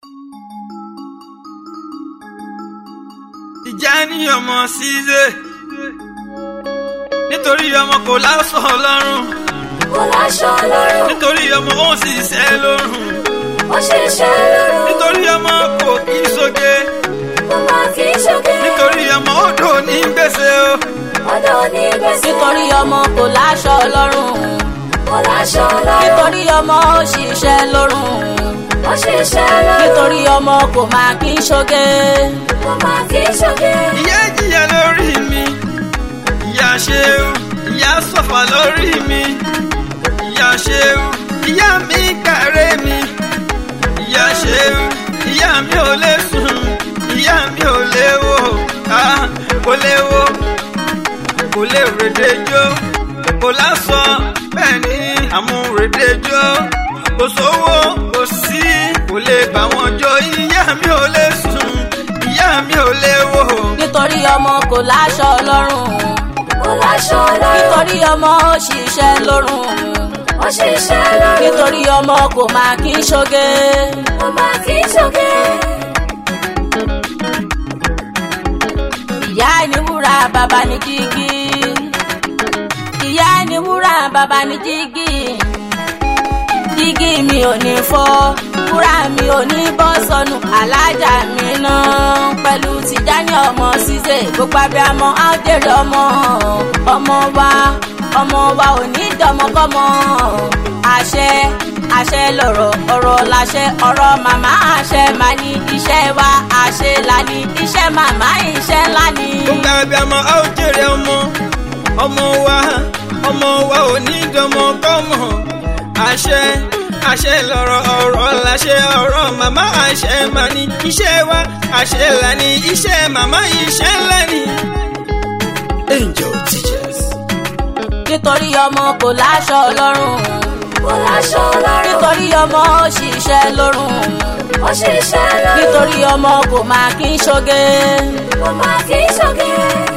ìjà ní ọmọ ṣíṣe nítorí ọmọ kò láṣọ lọ́rùn kò láṣọ lọ́rùn nítorí ọmọ ó sì ṣẹ́ lọ́rùn ó ṣiṣẹ́ lọ́rùn nítorí ọmọ kò kí sóge kò má kí ṣoge nítorí ọmọ odò ní gbèsè o ọ̀dọ̀ ní gbèsè nítorí ọmọ kò láṣọ lọ́rùn kò láṣọ lọ́rùn nítorí ọmọ ó ṣiṣẹ́ lọ́rùn ó ṣiṣẹ́ lọ́rùn nítorí ọmọ kò máa kí ń ṣoge kò má kí ṣoge ìyá jìyà lórí mi ìyá ṣeun ìyá sọ̀fà lórí mi ìyá ṣeun ìyá mi kàrẹ́ mi ìyá ṣeun ìyá mi ò lè sùn ìyá mi ò lè wò ah, kò lè wò kò lè rèdejò kò lásọ bẹ́ẹ̀ ni àmúrèdejò kò sówó kò sí kò lè bá wọn jó ìyá mi ò lè sùn ìyá mi ò lè wò. nítorí ọmọ kò láṣọ lọ́rùn kò láṣọ lọ́rùn nítorí ọmọ ó ṣiṣẹ́ lọ́rùn ó ṣiṣẹ́ lọ́rùn nítorí ọmọ kò máa kí ń ṣoge kò má kí ṣoge ìyá ni wúrà bàbá ni jígí ìyá ni wúrà bàbá ni jígí jígí mi ò ní fọ́ wúrà mi ò ní bọ́ sọnù alájà mi náà pẹ̀lú tìjáni ọmọ ṣíṣe gbogbo abiyamọ á jèrè ọmọ ọmọ wa ọmọ wa ò ní dọmọkọmọ àṣẹ àṣẹ lọ̀rọ̀ ọ̀rọ̀ láṣẹ ọ̀rọ̀ màmá àṣẹ máa ní iṣẹ́ wa àṣẹ là ní iṣẹ́ màmá iṣẹ́ ńlá ni. gbogbo abiyamọ a ó jèrè ọmọ ọmọ wa ọmọ wa ò ní dọmọ kọmọ àṣẹ àṣẹ lọ̀rọ̀ ọ̀rọ̀ láṣẹ ọ̀rọ̀ màmá àṣẹ máa ní iṣẹ́ wa àṣẹ là ní iṣẹ́ màmá iṣẹ́ ńlá ni. angel teachers. nítorí ọmọ kò láṣọ lọ́rùn kò láṣọ lọ́rùn nítorí ọmọ ó ṣiṣẹ́ lọ́rùn ó ṣiṣẹ́ lọ́rùn nítorí ọmọ kò máa kí ń ṣoge kò má kí ṣoge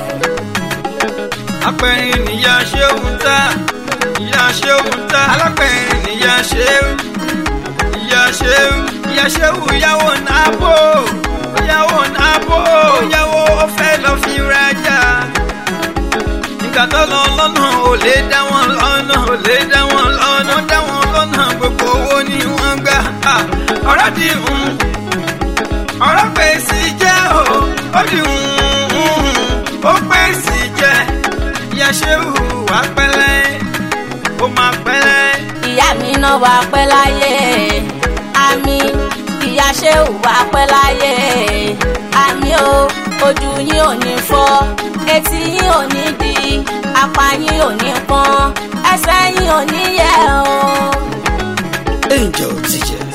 apẹ̀rin níyà ṣéun ta ìyá ṣéun ta alápẹ̀rin níyà ṣéun ìyá ṣéun ìyá ṣéun ìyàwó nàbò ìyàwó nàbò ìyàwó ọ̀fẹ́ lọ fi rajà nígbà tó lọ lọ́nà ò lè dá wọn lọ́nà ò lè dá wọn lọ́nà ó dá wọn lọ́nà gbogbo owó ni wọ́n gbà Ah, ọ̀rọ̀ di hùn ọ̀rọ̀ pé sí jẹ́ o ó di hùn ó pé sí jẹ́ ìyá ṣe hùwà pẹ́lẹ́ ó máa pẹ́lẹ́. ìyá mi náà wà pẹ́ láyé àmì ìyá ṣe wà pẹ́ láyé àmì o ojú yín ò ní fọ́ etí yín ò ní di apá yín ò ní pọ́n ẹsẹ̀ yín ò ní yẹ̀ o. angel teacher.